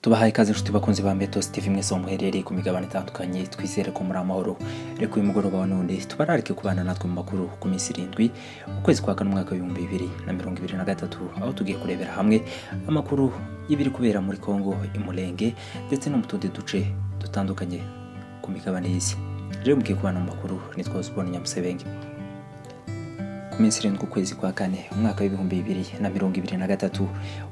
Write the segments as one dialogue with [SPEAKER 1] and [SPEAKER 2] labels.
[SPEAKER 1] tubahaye ikaze inshuti bakunze ba mbeto steve mwese aho muherereye ku migabane itandukanye twizere ko muri amahoro reka uyu mugoroba wa none tubararike kubana natwe mu makuru ku minsi irindwi ukwezi kwa kane umwaka w'ibihumbi bibiri na mirongo ibiri na gatatu aho tugiye kurebera hamwe amakuru y'ibiri kubera muri kongo imurenge ndetse no mu tundi duce dutandukanye ku migabane y'isi rero mugiye kubana mu makuru nitwa uzibona nyamusebenge ku minsi irindwi ukwezi kwa kane umwaka w'ibihumbi bibiri na mirongo ibiri na gatatu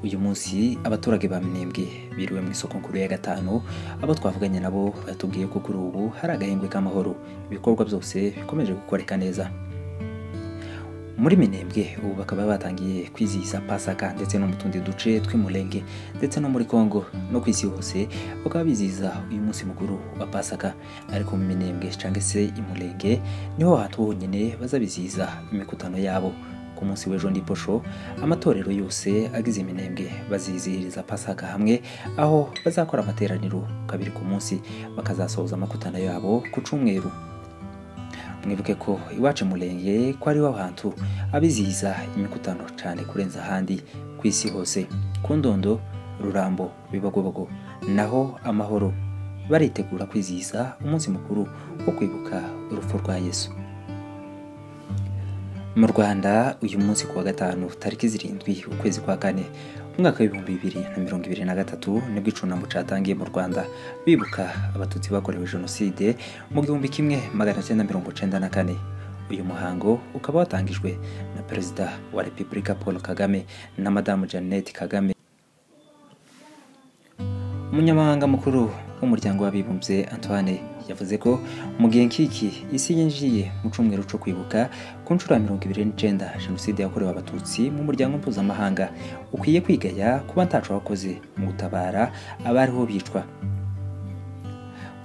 [SPEAKER 1] uyu munsi abaturage ba minembwe biriwe mu isoko nkuru ya gatanu abo twavuganye nabo batubwiye ko kuri ubu hari agahembwe k'amahoro ibikorwa byose bikomeje gukoreka neza muri minembwe ubu bakaba batangiye kwizihiza pasaka ndetse no mu tundi duce tw'imurenge ndetse no muri kongo no ku isi hose bakaba bizihiza uyu munsi mukuru wa pasaka ariko mu minembwe cyangwa se imurenge niho hantu honyine bazabizihiza imikutano yabo ku munsi w'ejo ndiposho amatorero yose agize iminembwe bazizihiriza pasaka hamwe aho bazakora amateraniro kabiri ku munsi bakazasohoza amakutano yabo ku cyumweru mwibuke ko iwacu murenge ko ariho hantu abizihiza imikutano cyane kurenza ahandi ku isi hose ku ndondo rurambo bibagobogo naho amahoro baritegura kwizihiza umunsi mukuru wo kwibuka urupfu rwa yesu mu rwanda uyu munsi ku wa gatanu tariki zirindwi ukwezi kwa kane umwaka w'ibihumbi bibiri na mirongo ibiri na gatatu nibwo icunamo cyatangiye mu rwanda bibuka abatutsi bakorewe jenoside mu gihumbi kimwe magana cyenda mirongo cyenda na kane uyu muhango ukaba watangijwe na perezida wa repubulika paul kagame na madamu jeannette kagame umunyamahanga mukuru w'umuryango w'abibumbye antoine yavuze ko mu gihe nk'iki isi yinjiye mu cyumweru cyo kwibuka ku nshuro ya mirongo ibiri n'icyenda jenoside yakorewe abatutsi mu muryango mpuzamahanga ukwiye kwigaya kuba ntaco wakoze mu gutabara abariho bicwa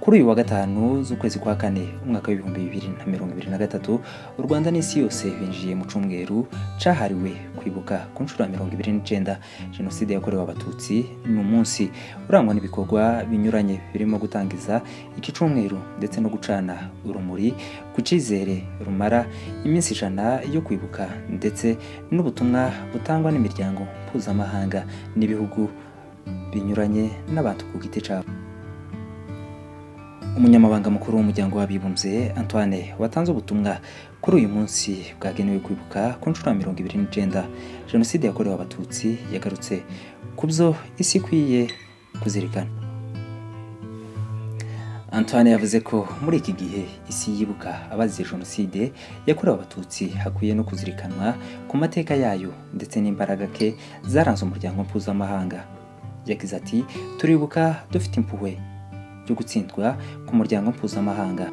[SPEAKER 1] kuri uyu wa gatanu z'ukwezi kwa kane umwaka w'ibihumbi bibiri na mirongo ibiri na gatatu u rwanda n'isi yose binjiye mu cyumweru cyahariwe kwibuka ku nshuro ya mirongo ibiri n'icyenda jenoside yakorewe abatutsi ni umunsi urangwa n'ibikorwa binyuranye birimo gutangiza iki cyumweru ndetse no gucana urumuri ku cyizere rumara iminsi ijana yo kwibuka ndetse n'ubutumwa butangwa n'imiryango mpuzamahanga n'ibihugu binyuranye n'abantu ku giti cyabo umunyamabanga mukuru w'umuryango w'abibumbye antoine watanze ubutumwa kuri uyu munsi bwagenewe kwibuka ku nshuro ya mirongo ibiri n'icyenda jenoside yakorewe abatutsi yagarutse ku byo isi ikwiye kuzirikana antoine yavuze ko muri iki gihe isi yibuka abazize jenoside yakorewe abatutsi hakwiye no kuzirikanwa ku mateka yayo ndetse n'imbaraga ke zaranze umuryango mpuzamahanga yagize ati turibuka dufite impuhwe byo gutsindwa ku muryango mpuzamahanga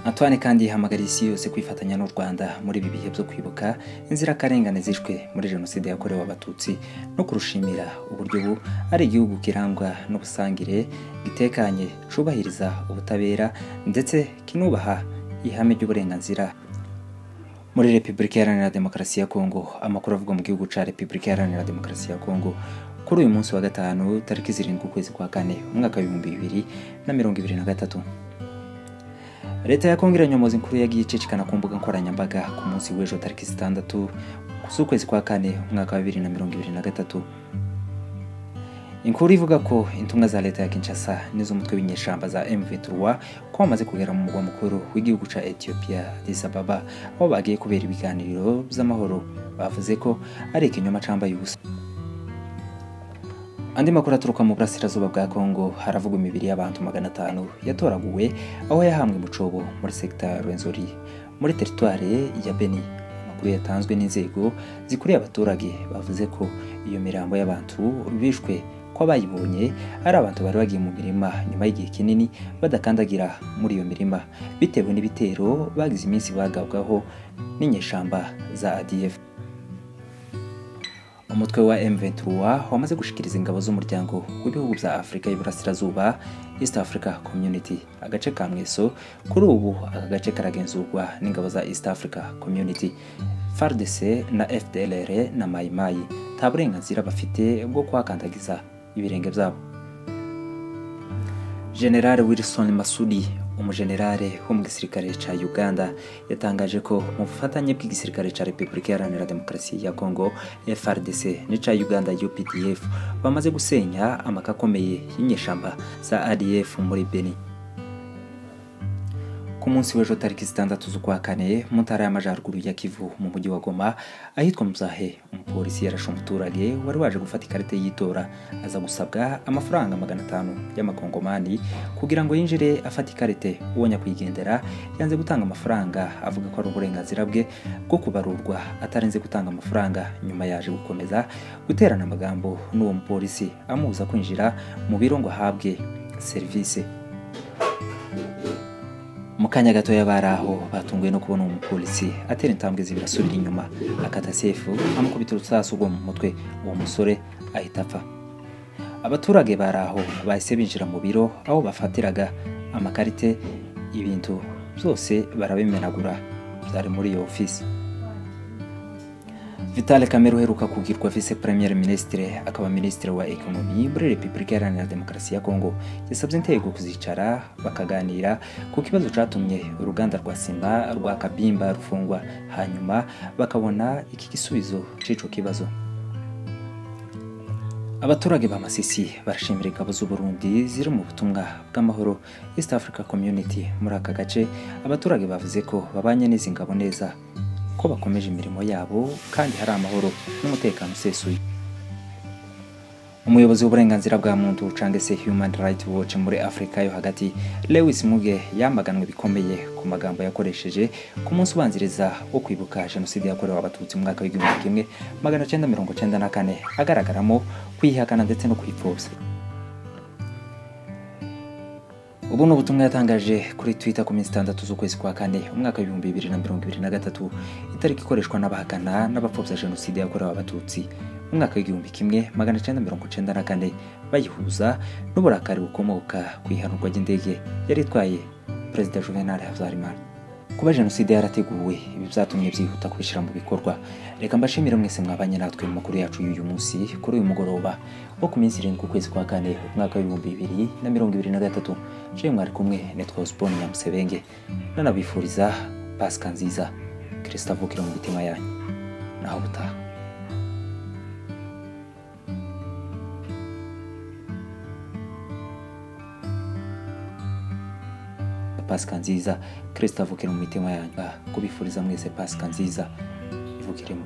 [SPEAKER 1] antoine kandi yihamagariye isi yose kwifatanya n'u rwanda muri ibi bihe byo kwibuka inzirakarengane zishwe muri jenoside yakorewe abatutsi no kurushimira uburyo ubu ari igihugu kirangwa n'ubusangire gitekanye cyubahiriza ubutabera ndetse kinubaha ihame ry'uburenganzira muri repubulika iharanira demokarasi ya kongo amakuru avugwa mu gihugu cya repubulika iharanira demokarasi ya kongo kuri uyu munsi wa gatanu tariki zirindwi ukwezi kwa kane umwaka w'ibihumbi bibiri na mirongo ibiri na gatatu leta ya kongo iranyomoza inkuru yagiye icicikana ku mbuga nkoranyambaga ku munsi w'ejo tariki zitandatu z'ukwezi kwa kane umwaka wa bibiri na mirongo ibiri na gatatu inkuru ivuga ko intumwa za leta ya kinshasa n'iz'umutwe w'inyeshyamba za mv3 ko bamaze kugera mu mugwa mukuru w'igihugu cya ethiopia addis ababa aho bagiye kubera ibiganiro by'amahoro bavuze ko ari ikinyoma cyambaye ubusa andi makuru aturuka mu burasirazuba bwa kongo haravugwa imibiri y'abantu magana atanu yatoraguwe aho yahambwe mu cobo muri sekita rwenzori muri teritware ya beni amakuru yatanzwe n'inzego zikuriye abaturage bavuze ko iyo mirambo y'abantu bishwe ko abayibonye ari abantu bari bagiye mu mirima nyuma y'igihe kinini badakandagira muri iyo mirima bitewe n'ibitero bagize iminsi bagabwaho n'inyeshamba za adf umutwe wa M23 wamaze gushikiriza ingabo z'umuryango w'ibihugu bya Afurika y'Iburasirazuba East Africa Community agace ka Mweso kuri ubu aka gace karagenzurwa n'ingabo za East Africa Community FARDC na FDLR na Mai Mai nta burenganzira bafite bwo kuhakandagiza ibirenge byabo General Wilson Masudi umujenerale wo mu gisirikare cya uganda yatangaje ko mu bufatanye bw'igisirikare cya repubulika iharanira demokarasi ya kongo frdc n'icya uganda updf bamaze gusenya amaka akomeye y'inyeshyamba za adf muri beni ku munsi w'ejo tariki zitandatu z'ukwa kane mu ntara y'amajyaruguru ya kivu mu mujyi wa goma ahitwa muzahe umupolisi yarashe umuturage wari waje gufata ikarita y'itora aza gusabwa amafaranga magana atanu y'amakongomani kugira ngo yinjire afate ikarite uwo nyakwigendera yanze gutanga amafaranga avuga ko ari uburenganzira bwe bwo kubarurwa atarinze gutanga amafaranga nyuma yaje gukomeza guterana amagambo n'uwo mupolisi amubuza kwinjira mu biro ngo ahabwe serivisi mu kanya gatoya bari aho batunguwe no kubona uwo mupolisi atera intambwe zibiri asubira inyuma akata sefu amukubita urusasu rwo mu mutwe uwo musore ahita apfa abaturage bari aho bahise binjira mu biro aho bafatiraga amakarite ibintu byose barabimenagura byari muri iyo ofisi vitale kamere uheruka kugirwa vice premier ministre akaba minisitiri wa ekonomi muri repubulika iharanira demokarasi ya kongo yasabye intego kuzicara bakaganira ku kibazo cyatumye uruganda rwa sima rwa kabimba rufungwa hanyuma bakabona iki gisubizo cy'icyo kibazo abaturage ba masisi barashimira ingabo z'uburundi ziri mu butumwa bw'amahoro east africa community muri aka gace abaturage bavuze ko babanye n'izi ngabo neza ko bakomeje imirimo yabo kandi hari amahoro n'umutekano usesuye umuyobozi w'uburenganzira bwa muntu cyangwa se human rights watch muri afurika yo hagati lewis muge yamaganwe bikomeye ku magambo yakoresheje ku munsi ubanziriza wo kwibuka jenoside yakorewe abatutsi mu mwaka w'igihumbi kimwe magana cyenda mirongo cyenda na kane agaragaramo kwihakana ndetse no kwipfobya ubu ni ubutumwa yatangaje kuri twitter ku minsi itandatu z'ukwezi kwa kane umwaka w'ibihumbi bibiri na mirongo ibiri na gatatu itariki ikoreshwa n'abahakana n'abapfobya jenoside yakorewe abatutsi mu mwaka w'igihumbi kimwe magana cyenda mirongo cyenda na kane bayihuza n'uburakari bukomoka ku ihanurwa ry'indege yari itwaye perezida juvenal habyarimana kuba jenoside yarateguwe ibi byatumye byihuta kubishyira mu bikorwa reka mbashimire mwese mwabanye natwe mu makuru yacu y'uyu munsi kuri uyu mugoroba wo ku minsi irindwi ukwezi kwa kane umwaka w'ibihumbi bibiri na mirongo ibiri na gatatu jewe mwari kumwe nitwa osiponi nyamusebenge nanabifuriza pasika nziza kirisita avukira mu mitima yanyu naho butaha pasika nziza kirisita avukira mu mitima yanyu kubifuriza mwese pasika nziza ivukiremo